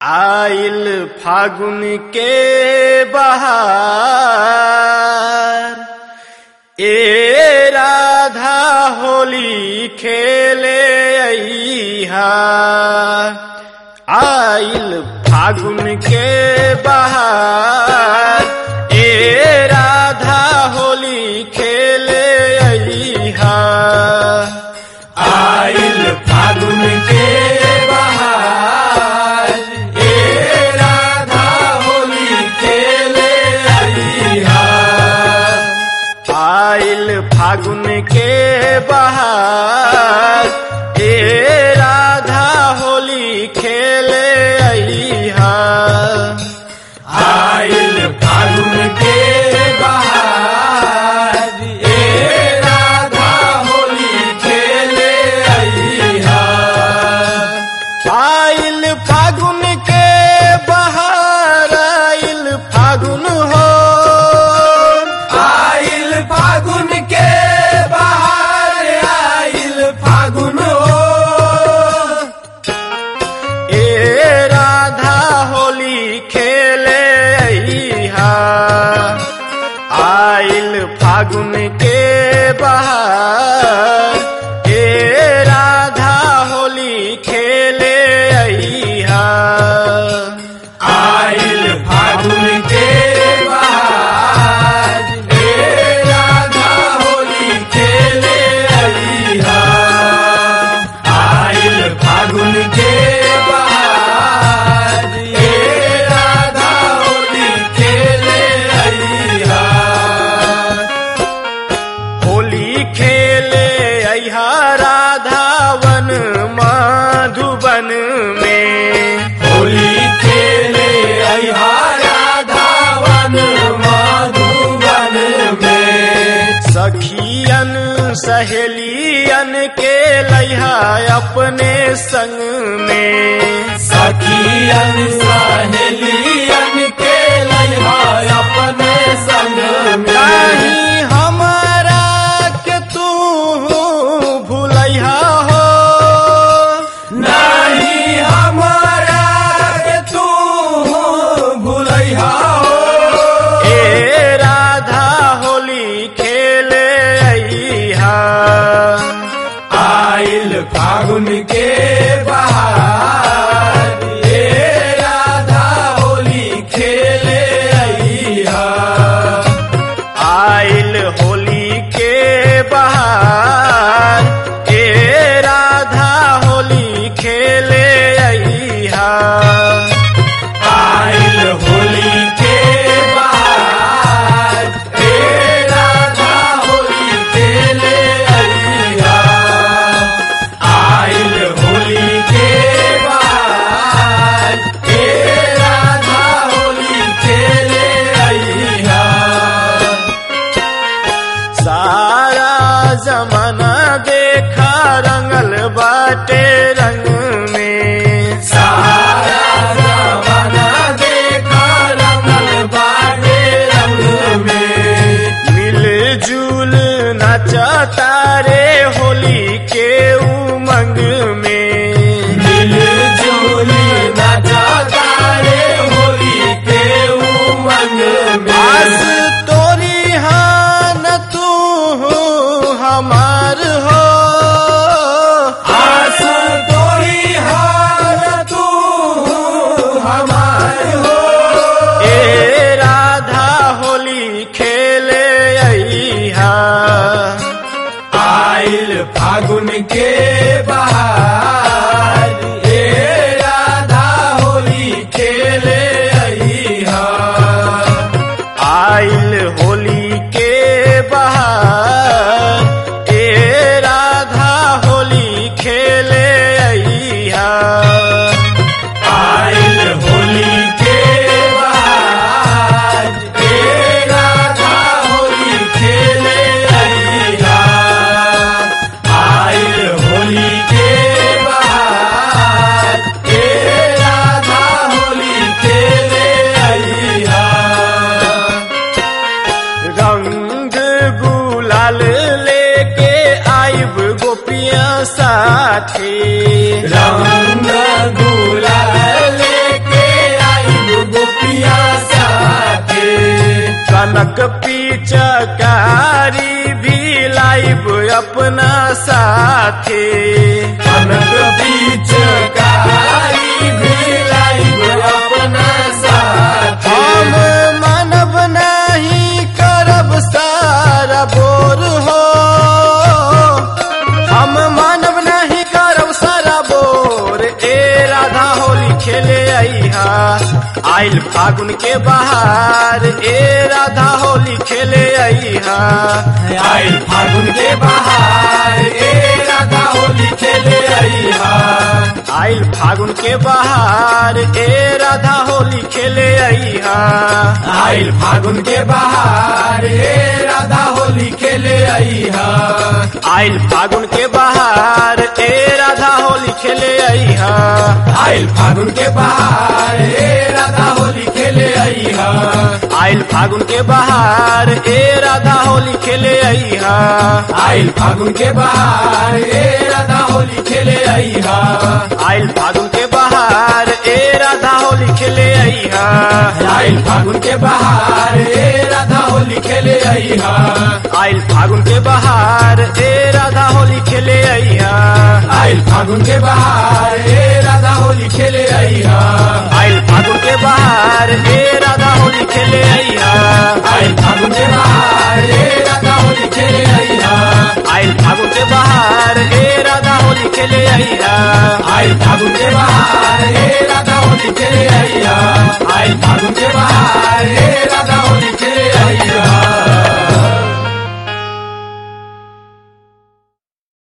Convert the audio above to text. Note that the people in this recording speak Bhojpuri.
आइल फागुन के बहार ए राधा होली खेले अइहा आइल फागुन के बहार ए राधा होली खेले अइहा आइल फागुन के बहार ए राधा होली खेले अइहा आइल फागुन के बहार ए राधा होली खेले अइहा आइल फागुन के बहार ए राधा होली खेले अइहा आइल फागुन के बहार आइल फागुन हो आइल फागुन के बहार आइल फागुन हो ए राधा होली खेले अइहा आइल फागुन के बहार ए राधा होली खेले अइहा आइल फागुन के बहार ए राधा होली खेले अइहा आइल फागुन के बहार ए राधा होली खेले अइहा होली खेले अइहा राधावन माधुबन में होली खेले अइहा राधावन माधुबन में सखियन सहेलियन के लइहा अपने संग में सखियन सहेलियन के लइहा अपने संग में नहीं हमारा के तू भूलैहा हो नहीं हमारा के तू भूलैहा हो ए राधा होली खेले अइहा आइल फागुन के बहार ए राधा होली खेले अइहा आइल होली के बहार ए राधा होली खेले अइहा आइल होली के बहार ए राधा होली खेले अइहा आइल होली के बहार ए राधा होली खेले अइहा सारा जमाना देखा रंगल बाटे रंग में सारा जमाना देखा रंगल बाटे रंग में मिलजुल नचा तारे होली के उमंग में मिलजुल नचा तारे होली के उमंग आस में तोरी हान तू हमार हो आस तोरी हार तू हमार हो ए राधा होली खेले अइहा आइल फागुन के बहार ए राधा होली खेले अइहा आइल होली के बहार ए राधा होली खेले अइहा आइल होली के बहार ए राधा होली खेले अइहा आइल होली के बहार ए राधा होली खेले अइहा रंग गुलाल लेके आइब गोपियां साथे रंग गुलाल लेके साथे कनक बीच कारी भिलाइब अपना साथे हम मानव नहीं करब सारा बोर हो हम मानव नहीं करब सारा बोर ए राधा होली खेले अइहा आइल फागुन के बहार ए राधा होली खेले अइहा आइल फागुन के बहार ए राधा होली खेले अइहा आइल फागुन के बहार ए राधा होली खेले अइहा आइल फागुन के बहार ए राधा होली खेले अइहा आइल फागुन के बहार ए राधा होली खेले अइहा आइल फागुन के बहार ए राधा होली खेले अइहा आइल फागुन के बहार ए राधा होली खेले अइहा आइल फागुन के बहार ए राधा होली खेले अइहा आइल फागुन के बहार ए राधा होली खेले अइहा आइल फागुन के बहार ए राधा होली खेले अइहा आइल फागुन के बहार ए राधा होली खेले अइहा आइल फागुन के बहार ए राधा होली खेले अइहा आइल फागुन के बहार ए राधा होली खेले अइहा आइल फागुन के बहार ए राधा होली खेले अइहा आइल फागुन के बहार ए राधा होली खेले अइहा आइल फागुन के बहार